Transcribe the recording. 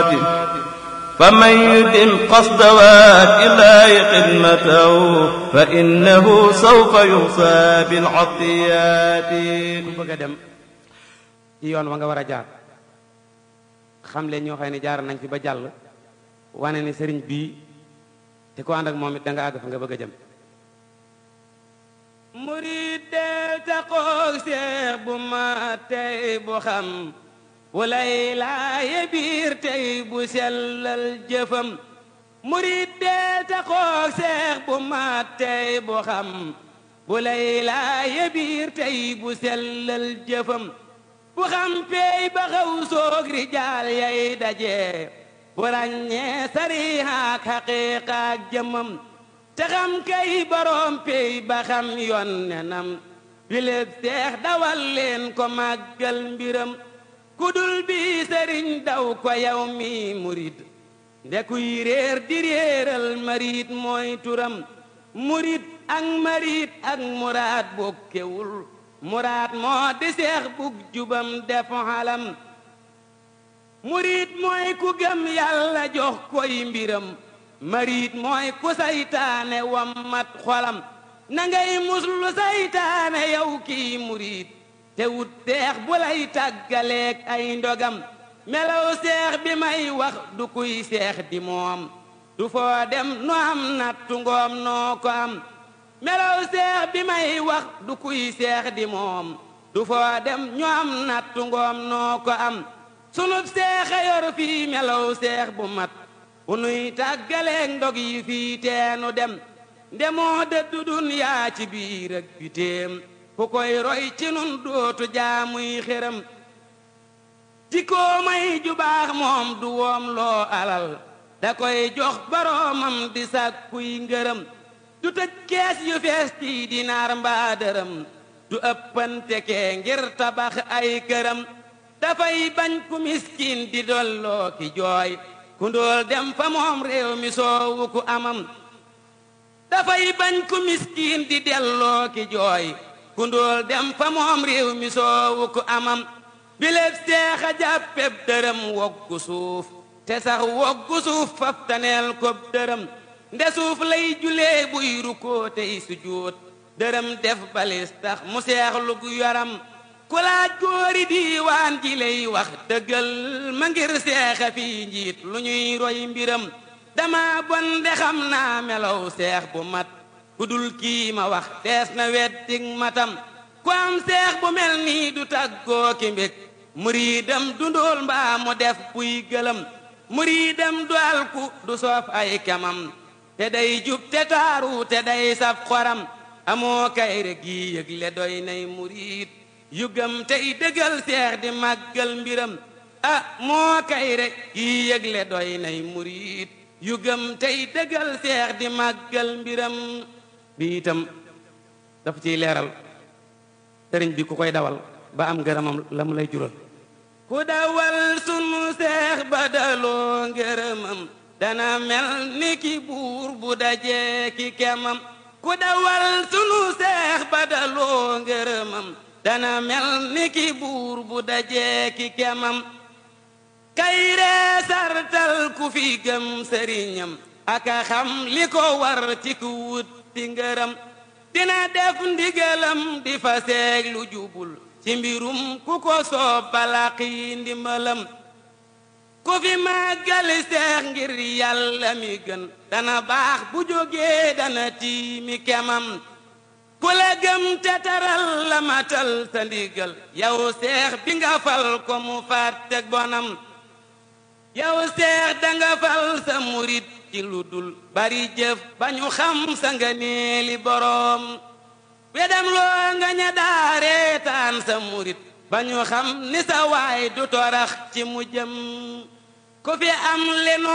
فمن يدم قصد وات الله خدمته فإنه سوف يوصى بالعطيات ku bëgg a dem ci yoon wa nga war a jaar xam leen ñoo xam ne jaar nañ fi ba jàll wane ne sëriñ bii te ko ànd ak moom it da nga àgg fa nga bëgg a jëm murid del taxoog seex bu ma tey bu xam bu lay laaye biir tey bu sellal jëfam murid del taxoog seex bu ma tey bu xam bu lay laaye biir tey bu sellal jëfam bu xam peey ba xaw soog rijaal yay daje bu ràññee sarihaak xaqiiqaak jëmam te xam kay boroom peey ba xam yoon nenam biléb seex dawal leen ko màggal mbiram kudul bi sëriñ daw ko yow mi murid ndekuy réer di réeral marit mooy turam murid ak marit ak muraad bokkewul muraad moo di seex bug jubam def xalam murid mooy ku gëm yàlla jox koy mbiram marit mooy ku saytaane wammat xolam na ngay muslu saytaane yow kii murid te wut seex bu lay tàggaleeg ay ndogam melaw seex bi may wax du kuy seex di moom du foo dem nu am nattu ngoom noo ko am melaw seex bi may wax du kuy seex di moom du foo dem ñu am nattu ngoom noo ko am sunub seexa yor fii melaw seex bu mat bu nuy tàggaleeg ndog yi fii teenu dem ndemoo dëddu dunyaa ci biir ak bitéem ku koy roy ci nun dootu jaamuy xéram jikkoo may ju baax moom du woom loo alal da koy jox boroomam di sàkkuy ngërëm du tëj kees yu fees ci dinaar mbaa dërëm du ëppante kee ngir tabax ay këram dafay bañ ku miskin di dolloo ki jooy ku ndóol dem fa moom réew mi soowu ku amam dafay bañ ku miskin di delloo ki jooy ku ndóol dem fa moom réew mi soowu ku amam biléb seexa jàppeb dërëm woggu suuf te sax woggu suuf faf taneel kob dërëm nde suuf lay julee buy rukkoo tey sujjóot dërëm def balis tax mu seexlu gu yaram ku laaj góori diiwaan ji lay wax dëggal ma ngir seexa fii njiit lu ñuy roy mbiram dama bon de xam naa melow seex bu mat ku dul kii ma wax dees na weddig matam ku am seex bu mel nii du tàggoo ki mbég muriidam du ndóol mbaa mu def buy gëlëm muriidam du alku du soof ay kemam te day jub te taaru te day saf xoram amoo kay rek gi yëgle doy nay muriid yu gëm tey dëggal seex di màggal mbiram ah moo kay rek gi yëgle doy nay muriid yu gëm tey dëggal seex di màggal mbiram bi itam dafa ciy leeral sëriñ bi ku koy dawal ba am ngërëmam la mu lay jural ku dawal sunu seex ba daloo ngërëmam dana mel ni ki buur bu dajee ki kemam ku dawal sunu seex ba daloo ngërëmam dana mel ni ki buur bu dajee ki kemam kayree sartal ku fi gëm sëriñam aka xam li ko war ci ku wut ci ngërëm dina def ndigalam di fa seeg lu jubul ci mbirum ku ko soob balaqi ndimbalam ku fi màggali seex ngir yàlla mi gën dana baax bu jógee dana tiimi kemam ku la gëm te taral la matal sa ndigal yow seex bi nga fal ko mu fàtteg bonam yow seex danga fal sa murit ci lu dul bari jëf ba ñu xam sa nga neeli boroom wedam loo nga ña daareetaan sa murit ba ñu xam ni sa waay du torax ci mu jëm ku fi am leno